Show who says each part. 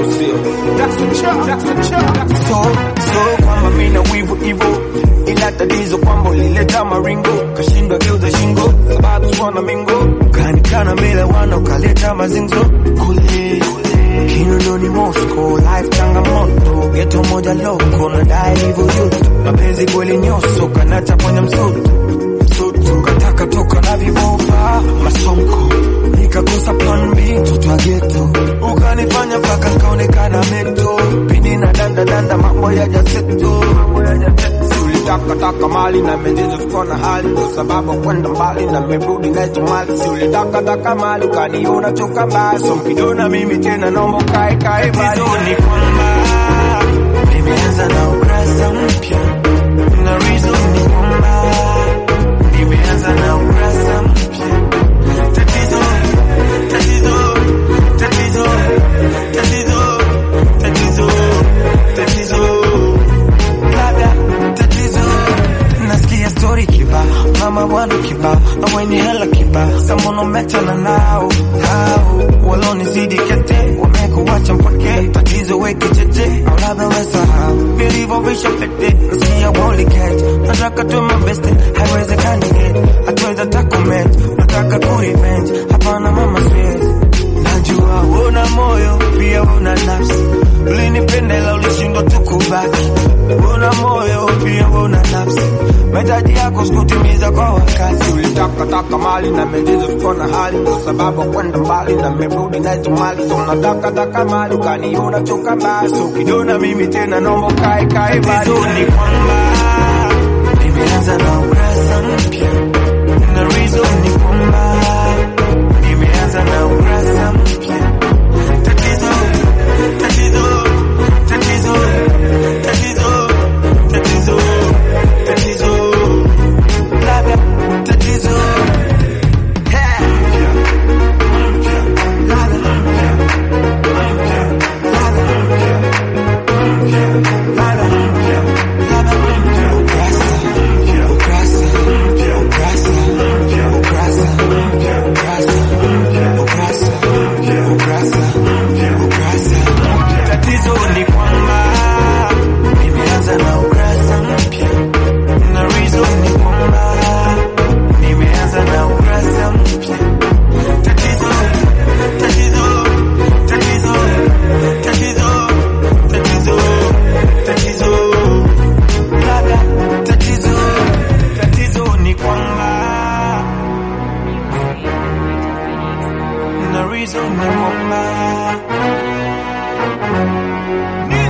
Speaker 1: au sio? So, so kwamba mimi na wivu hivyo, ila tatizo kwamba ulileta maringo, kashindwa geuza shingo, sababu swana mingo, kanikana mbele wana ukaleta mazinzo kule Kinondoni Moscow, life changamoto, geto moja loko, nadai hivyo yote, mapenzi kweli nyoso, kanata kwenye msutu msutu, kataka toka na vibopa masonko, nikakosa plan B, mtoto wa geto, ukanifanya mpaka nikaonekana mento, pindi na danda danda, mambo ya jaseto, ulitaka taka mali na mejizo sikuwa na hali, ndo sababu kwenda mbali na merudi naito mali, si ulitaka taka mali ukaniona choka mbaya, so mkidona mimi tena naomba ukae kae mbali. Tatizo ni kwamba nimeanza na ukurasa mpya na reason ni kwamba nimeanza na ukurasa mpya. Tatizo, tatizo, tatizo, tatizo, tatizo, tatizo labda tatizo nasikia story kiba mama bwana kiba na wenye hela kiba samono mechana nao hao walonizidi kete wamekuwacha mpake tatizo weke cheche au labda wesahau nilivyovisha pete nasikia woli catch nataka tu mabeste haiwezekani get hatuweza takomet nataka kurevenge hapana mama siwezi najua una moyo pia una nafsi ulinipenda ila ulishindwa tu kubaki una moyo pia una nafsi mahitaji yako sikutimiza kwa wakati ulitaka taka mali na mejizo sikuwa na hali ndo sababu kwenda mbali na merudi naito mali so nataka taka mali ukaniona choka mbaya so ukiniona mimi tena naomba ukae kae mbali ni kwamba nimeanza na ukurasa mpya na reason ni kwamba nimeanza na ukurasa mpya tatizo tatizo tatizo tatizo tatizo tatizo labda tatizo Tatizo ni kwamba nimeanza na ukurasa mpya na reason ni kwamba nimeanza na ukurasa mpya. Tatizo, tatizo, tatizo, tatizo, tatizo, tatizo, labda tatizo, tatizo ni kwamba na reason ni kwamba